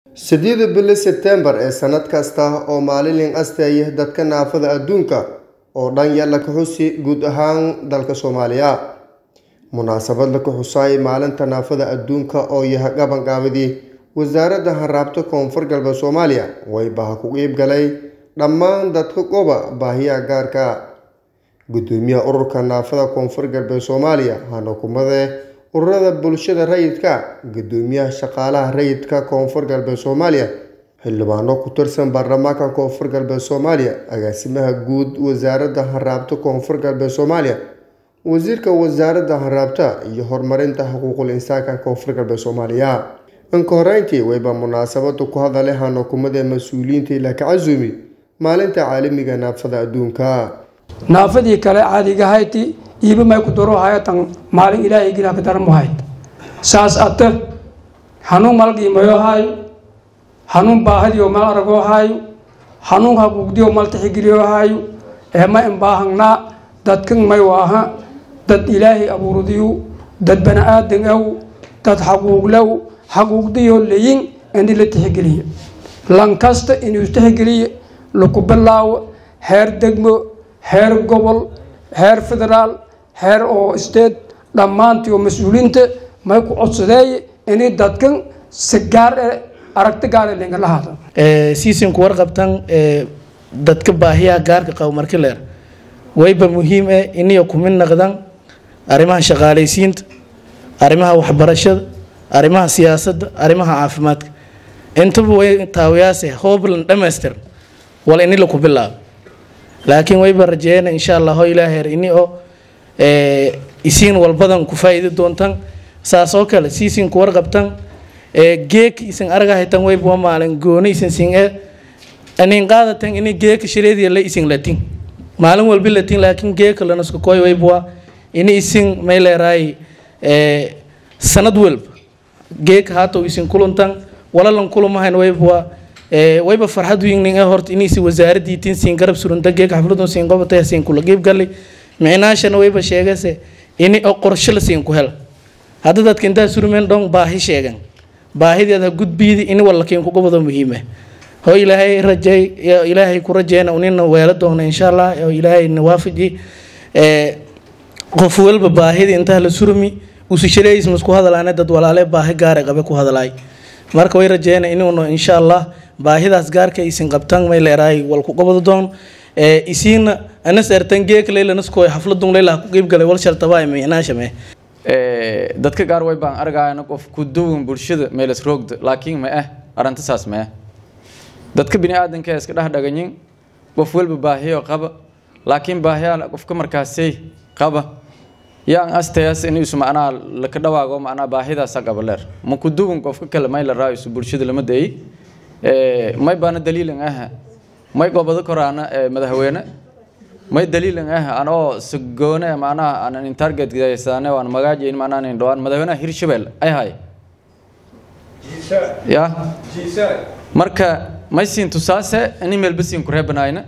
sideeda bili sebteembar ee sanad kasta oo maalin asteeya dadka naafada adduunka oo dhan yalla ka xusi guud ahaan dalka soomaaliya munaasabad la ka xusay maalinta naafada adduunka oo yaha gabangaabadii wasaaradda hanraabta koonfur galbeed soomaaliya waybaha ku iib galay dhammaan dadka qoba baahiyaha gaarka gudoomiyaha ururka naafada koonfur galbeed soomaaliya hanakumade ururada bulshada rayidka gudoomiyaha shaqaalaha rayidka koonfur galbeed soomaaliya xildhibaano ku tirsan baarlamaanka koonfur galbeed soomaaliya agaasimaha guud wasaaradda hanraabta koonfur galbeed soomaaliya wasiirka wasaaradda hanraabta iyo horumarinta xuquuqul insaanka koonfur galbeed soomaaliya inka horeyntii wayba munaasabada ku hadalay hanakumada mas-uuliyiinta ilaa ka casuumi maalinta caalamiga naafada adduunka naafadii kale caadigahayti iiba may ku daro hayatan maalin ilaahay gilaa ka daran mahayd saas ate hanuun malgiimayo haayo hanuun baahadiyo mal aragoo haayo hanuun haguugdiyo mal tixigeliyo haayo ee ma imbaahangnaa dadkan may waaha dad ilaahay abuurdiyu dad bani-aadan aw dad xaquuglow xaquugdiyo leyin ini la tixgeliye lankasta inuu tixgeliye laku bilaawo heer degmo heer gobol heer federaal heer oo state dhammaantii oo mas-uuliinta may ku codsadeeye inay dadkan si gaar e aragti gaar e linga lahaada siisinku warqabtan dadka baahiyaha gaarka qabo marki leer wayba muhiim eh iniyo kumid naqdan arrimaha shaqaalaysiinta arrimaha waxbarashada arrimaha siyaasadda arrimaha caafimaadka intaba way taawiyaase hooblan dhamaystir wal ini laku bilaabo laakiin wayba rajeeyana insha allah ho ilaaheer ini oo isiin walbadan ku faa'iidi doontan saas oo kale siisinku warqabtan geek isin argahaytan wayba waa maalin gooni isin sin e anin qaadatan ini geeka shireediya la isin latin maalin walbi latin laakiin geeka lanasku koy wayba waa ini isin may leeraay sanad walba geeka haatow isin kuluntan walalan kulumahayn wayba waa wayba farxad weynin ee horta inaysi wasaaradii tin siin garab surunta geeka xafladun siin qobatay siin kula geeb galay micnaashana wayba sheegase ini oo qorshe la siin ku hel hadda dadka intaa surmeen dhon baahi sheegan baahideeda gudbiidi ini walakiin ku gobado muhiima hoo ilaahay rajay ilaahay ku rajeyna unina weelo doona insha allah oo ilaahay nawaafaji qof walba baahida intaa la surmi usishaleys masku hadalaane dad walaale baahi gaare qabe ku hadalaay marka way rajeyna inuuna insha allah baahidaas gaarka isin qabtan may leeraay wal ku qabado doon ee isiina anas ertan geek leela naskooy xafladun leela ku qeyb galay wal shartaba ay meenaashame ee dadka gaar way baan argayna qof ku duwan bulshada meelas roogda laakiin ma ah aranta saas ma ah dadka bini aadanka iska dhex dhaganyin qof walba baahiyo qaba laakiin baahiyaha qofka markaasay qaba yaan astayaas in isu macnaa laka dhawaago macnaa baahidaasa qaba leer ma ku duwan qofka kale may la raayisu bulshada lama dayay may baana daliilan ah may gobado koraana madaxweyne may daliilan ah anoo sagoone macnaha aanan in target gaysane waan magaajayn macnaha in dhawaan madaxweynaha hirshabelle ay hay ya marka may siin tusaase in email basiin ku reebanayna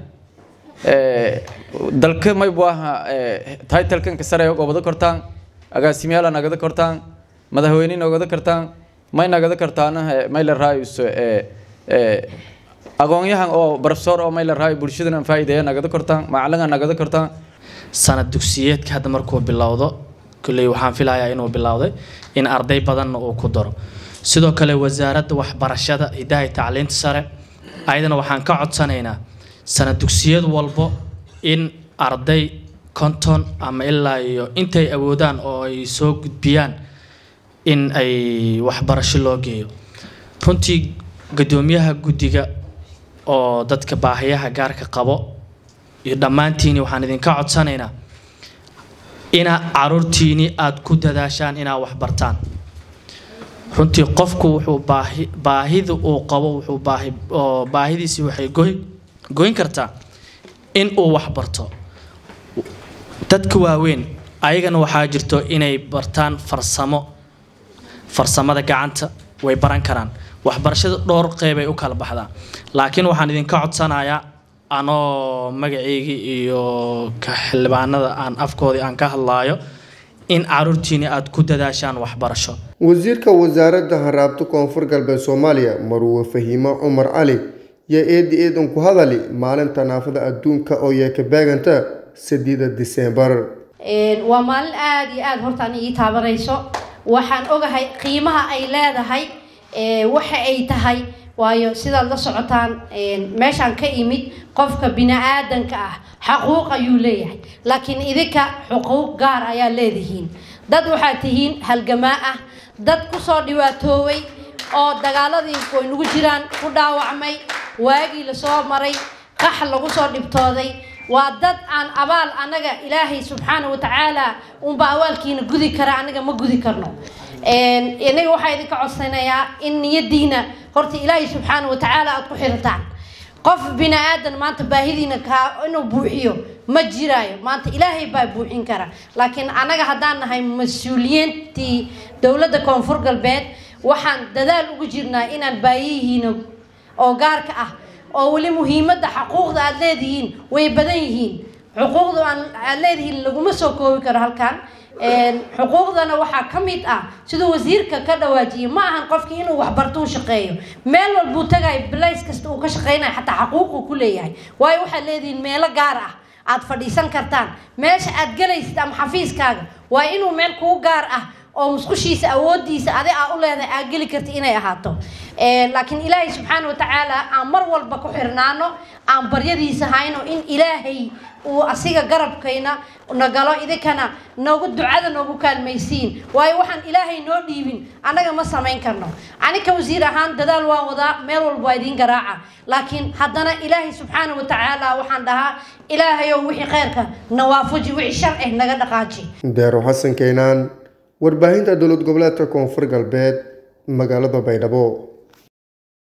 dalka may buaha title-kan ka sare gobado kortaan agaasimayaal nagada kortaan madaxweyne nagada kartaan may nagada kartaana may la raayuso aqoonyahan oo barofesor oo may la raayo bulshadana faa'iideeya nagada kortaan macallinga nagada kortaan sanad dugsiyeedka hadda markuu bilowdo kulley waxaan filayaa inuu bilowday in arday badanna uu ku daro sidoo kale wasaaradda waxbarashada hidaha iyo tacliinta sare ayadana waxaan ka codsanaynaa sanad dugsiyad walbo in arday konton ama ilaa iyo intay awoodaan oo ay soo gudbiyaan in ay waxbarasho loo geeyo runtii guddoomiyaha guddiga oo dadka baahiyaha gaarka qabo iyo dhammaantiini waxaan idinka codsanaynaa inaa caruurtiini aada ku dadaashaan inaad waxbartaan runtii qofku wuxuu baahi baahida uu qabo wuxuu baahi oo baahidiisi waxay goy goyn kartaa in uu waxbarto dadka waaweyn ayagana waxaa jirto inay bartaan farsamo farsamada gacanta way baran karaan waxbarashada dhowr qeybay u kala baxdaa laakiin waxaan idinka codsanayaa anoo magaceygii iyo ka xildhibaanada aan afkoodii aan ka hadlaayo in caruurtiina aada ku dadaashaan waxbarasho wasiirka wasaaradda haraabta koonfur galbeed soomaaliya marwe fahiimo cumar cali yaa eedi eedan ku hadali maalinta naafada adduunka oo yeeka beeganta sideeda diseembar waa maalin aada iyo aada horta ani ii taabanayso waxaan ogahay qiimaha ay leedahay waxa ay tahay waayo sidaad la socotaan meeshaan ka imid qofka bini-aadanka ah xaquuq ayuu leeyahay laakiin idinka xuquuq gaar ayaa leedihiin dad waxaad tihiin halgamaa ah dad kusoo dhibaatooway oo dagaaladii way nagu jiraan ku dhaawacmay waagii lasoo maray qax lagu soo dhibtooday waa dad aan abaal anaga ilaahay subxaana wa tacaala unba awaalkiina gudi kara anaga ma gudi karno inaga waxaa idinka codsanayaa in niyadiina horta ilaahay subxaana wa tacaala aada ku xirataan qof bini aadan maanta baahidiina kaa inuu buuxiyo ma jiraayo maanta ilaahay baa buuxin kara laakiin annaga haddaan nahay mas-uuliyiintii dowladda koonfur galbeed waxaan dadaal ugu jirnaa inaan baayihiina oo gaarka ah oo weli muhiimadda xuquuqda aada leedihiin way badan yihiin xuquuqda aad leedihiin laguma soo koobi karo halkan xuquuqdana waxaa ka mid ah siduu wasiirka ka dhawaajiyay ma ahan qofkii inuu waxbarto u shaqeeyo meel walbuu tagayo bilays kasta uu ka shaqeynayo xataa xaquuquu ku leeyahay waayo waxaad leedihiin meelo gaar ah aad fadhiisan kartaan meesha aad gelaysid ama xafiiskaaga waa inuu meel kuu gaar ah oo musqushiisa awoodiisa adi aa u leedahay aad geli karti inay ahaato laakiin ilaahay subxaana watacaala aan mar walba ku xirnaano aan baryadiisa hayno in ilaahay uu asiga garabkayna nagalo idinkana noogu ducada noogu kaalmaysiin waayo waxaan ilaahay noo dhiibin annaga ma samayn karno anika wasiir ahaan dadaal waan wadaa meel walba waa idiin garaaca laakiin haddana ilaahay subxaana watacaala waxaan dhahaa ilaahayow wixii kheyrka nawaafuji wixii shar eh naga dhaqaaji deero xasan keenaan warbaahinta dowlad goboleedka koonfur galbeed magaalada baydhabo